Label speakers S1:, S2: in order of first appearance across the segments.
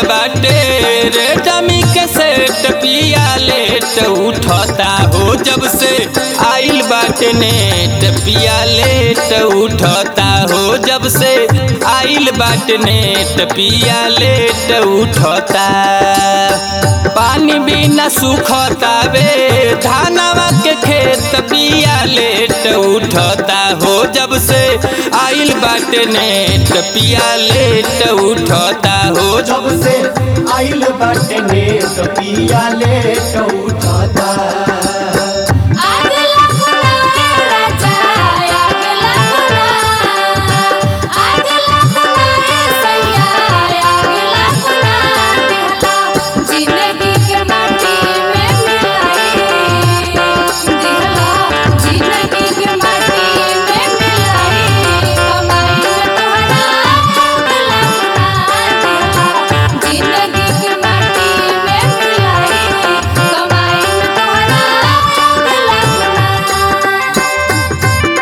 S1: बाटे रे डमी के सेट पिया लेट उठता हो जब से आइल बाटे नेट पिया लेट उठता हो जब से आइल बाटे नेट पिया लेट उठता पानी बिना सुखता वे धानवा के खेत पिया लेट उठता हो जब से आइल बाटे नेट पिया लेट उठता हो
S2: जब से आइल बाटे ने तो पिया ले तो उठाता
S3: आग लगना है राजा आग लगना आग लगना है सैया आग लगना दिहला जिंदगी के माटी में मिलाई दिहला जिंदगी के माटी में मिलाई कमाई में तोहरा आग लगना दिहला जिंदगी के माटी में मिलाई कमाई में तोहरा आग लगना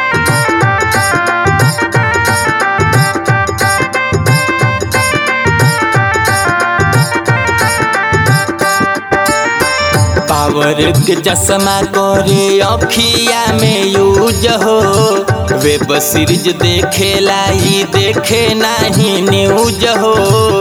S1: पावर के चश्मा करे अखिया में यूज हो वेब सीरीज देखे लाई देखे नहीं न्यूज हो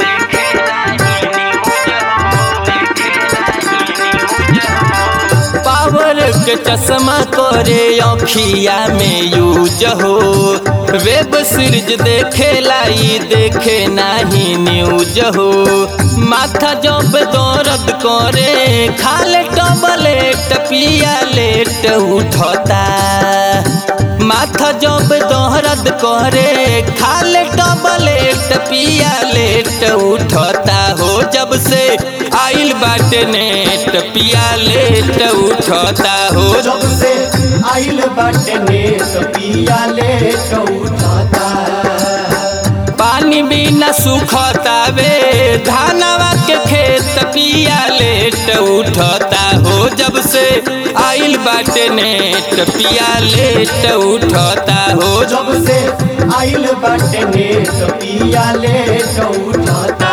S1: पावर के चश्मा करे अखिया में यूज हो वेब सीरीज देखे लाई देखे नहीं न्यूज हो माथा जब दर्द करे खाले टबलेट पिया लेट उठता माथा जब दर्द करे खाले टबलेट पिया लेट उठता हो जब से आइल बाटे नेट पिया लेट उठता हो
S2: जब से आइल बाटे ने तो पिया ले तो उठाता
S1: पानी बिना सुखता वे धानवा के खेत पिया लेट उठता हो जब से आइल बाटे नेट पिया लेट उठता हो
S2: जब से आइल बाटे ने तो पिया ले तो उठाता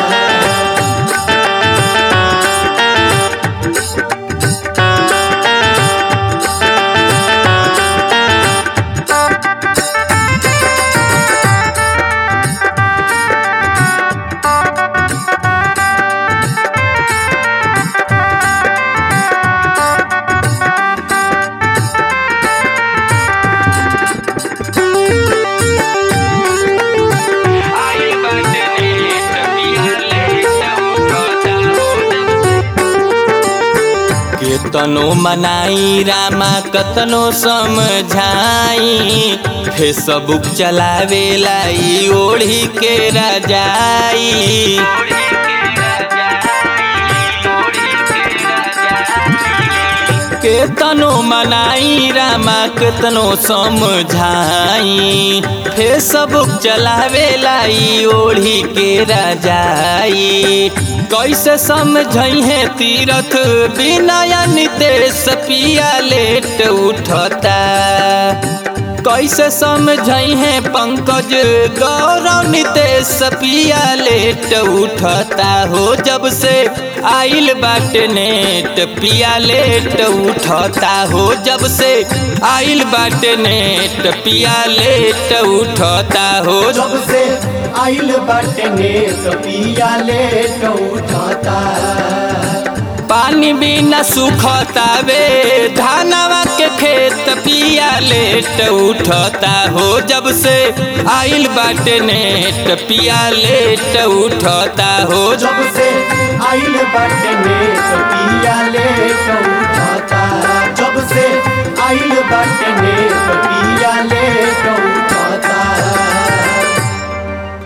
S1: आइल बाटे नेट पिया लेट उठता हो केतनो मनाई रामा कतनो समझाई फेसबुक चलावे लाई ओढ़ी के रजाई केतनो मनाई रामा केतनो समझाई फेसबुक चलावे लाई ओढ़ी के रजाई कैसे समझई है तीरथ बिना नितेश पिया लेट उठता कैसे समझई है पंकज गौरव नितेश पिया लेट उठता हो जब से आइल बाटे नेट पिया लेट उठता हो जब से आइल बाटे नेट पिया लेट उठता हो
S2: जब से आइल बाटे ने तो पिया ले तो उठाता
S1: पानी बिना सुखता वे धानवा के खेत पिया लेट उठता हो जब से आइल बाटे नेट पिया लेट उठता हो
S2: जब से आइल बाटे ने तो पिया ले तो उठाता जब से आइल बाटे ने